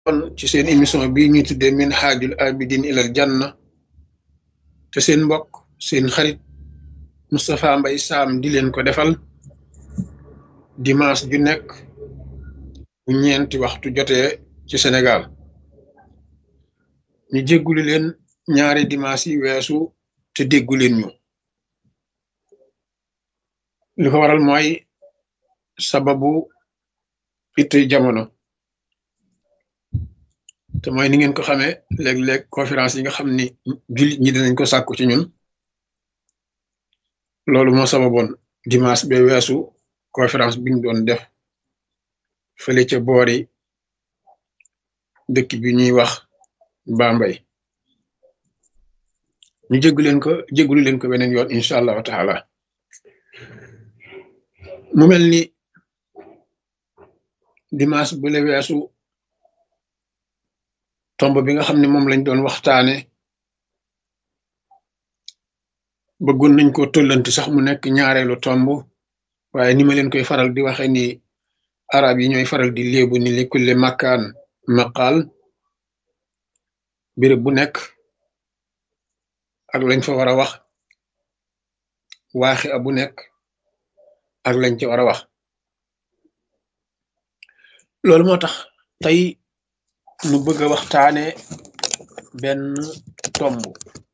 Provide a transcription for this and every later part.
kon ci seen émission bii ñuy tuddee min haajul abidin ilal janna te seen mbokk seen xarit Moustapha Mbaye Sam di leen ko defal dimanche ju nekk bu ñeenti waxtu jotee ci Sénégal ñu jégguli leen ñaari dimanche yi weesu te déggu leen ñu li ko waral mooy sababu it jamono te mooy ni ngeen ko xamee léeg-léeg conférence yi nga xam ni jullit ñi dinañ ko sàkku ci ñun loolu moo sababoon dimanche ba weesu conférence bi ñu doon def fële ca boori dëkk bi ñuy wax Bambey ñu jéggu leen ko jéggulu leen ko beneen yoon incha allahu taala mu mel ni dimanche bu le weesu tomb bi nga xam ne moom lañ doon waxtaane bëggoon nañ ko tollanti sax mu nekk ñaareelu tomb waaye ni ma leen koy faral di waxe ni arab yi ñooy faral di léebu ni li kulle makkaan maqaal béréb bu nekk ak lañ fa war a wax waaxi a bu nekk ak lañ ci war a wax loolu moo tax tey nu bëgg a waxtaane benn tomb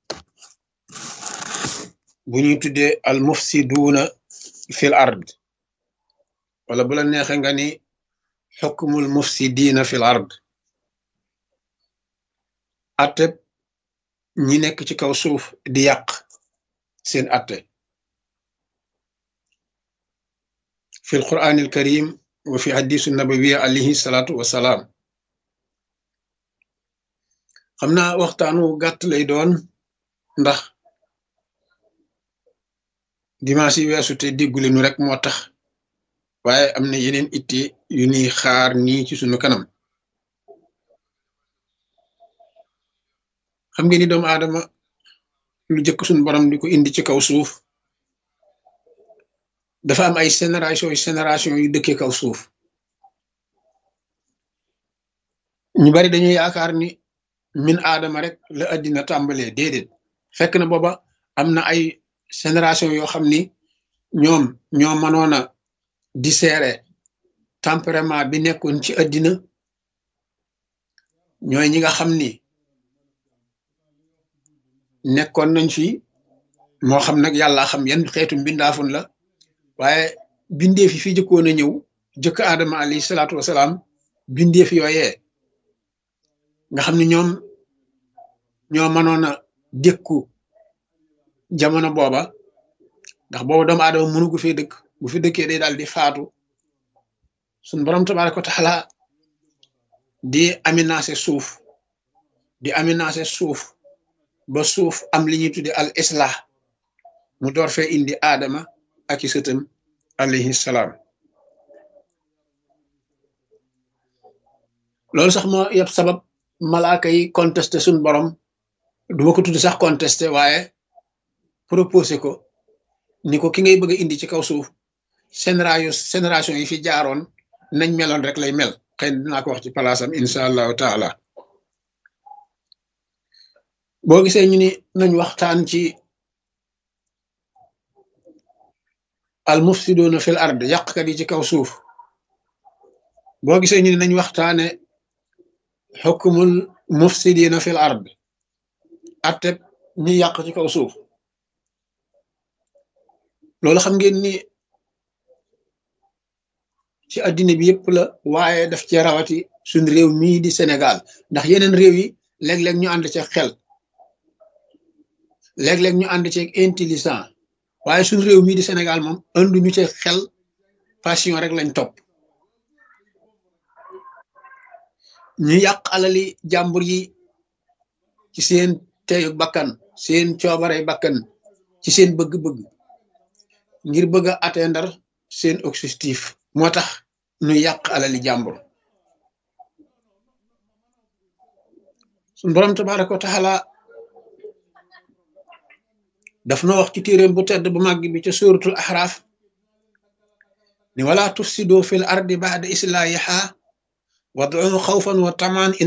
bu ñuy tuddee al mufsiduuna fil ard wala bu la neexe nga ni xukmul mufsidiina fil ard atteb ñi nekk ci kaw suuf di yàq seen atte fil quraanil karim wa fi hadisu nabawiya alayhi salaatu wasalaam xam naa waxtaanu gàtt lay doon ndax dimanche yi weesu te déggule nu rek moo tax waaye am na yeneen itte yu ñuy xaar nii ci sunu kanam xam ngeen ni doomu aadama lu jëkk suñu borom di ko indi ci kaw suuf dafa am ay génération yu génération yu dëkkee kaw suuf ñu bari dañuy yaakaar ni min aadama rek la addina tàmbalee déedéet fekk na booba am na ay génération yoo xam ni ñoom ñoo mënoon a dissérer tempérament bi nekkoon ci addina ñooy ñi nga xam ni nekkoon nañ fi moo xam nag yàlla xam yan xeetu mbindaafun la waaye bindeef yi fi jëkkoon a ñëw jëkk aadama alayhi salaatu wasalaam bindeef yooyee nga xam ni ñoom ñoo mënoon a dékku jamono booba ndax booba doomu aadama mënu gu fee dëkk bu fi dëkkee day daal di faatu suñ borom tabaaraka wa taala di aménagé suuf di aménagé suuf ba suuf am li ñuy tudde al islah mu door fee indi aadama ak i sëtam alayhi salaam loolu sax moo yëpp sabab malaaka yi contesté suñ borom duma ko tudd sax contesté waaye proposé ko ni ko ki ngay bëgg a indi ci kaw suuf génération génération yi fi jaaroon nañ meloon rek lay mel xëy na dinaa ko wax ci palaasam incha allahu taala boo gisee ñu ni nañ waxtaan ci al mufsiduuna fil ard yàqkat yi ci kaw suuf boo gisee ñu ni nañ waxtaane xukmul mufsidiina fil ard atteb ñi yàq ci kaw suuf loolu xam ngeen ni ci addina bi yëpp la waaye daf ci rawati suñ réew mii di Sénégal ndax yeneen réew yi léeg-léeg ñu ànd ci xel léeg-léeg ñu ànd ci intelligent waaye suñ réew mii di Sénégal moom andu ñu ci xel passion rek lañ topp ñu yàq alali jàmbur yi ci seen teyu bakkan seen coobare bakkan ci seen bëgg-bëgg ngir bëgg a atteindre seen objectif moo tax ñu yàq alali jàmbur suñ borom tabaraka wa taala daf na wax ci téeréem bu tedd bu màgg bi ca suratul ahraaf ni wala tufsidu fil ardi ba'da islahiha wad'uhu xawfan wa tamaan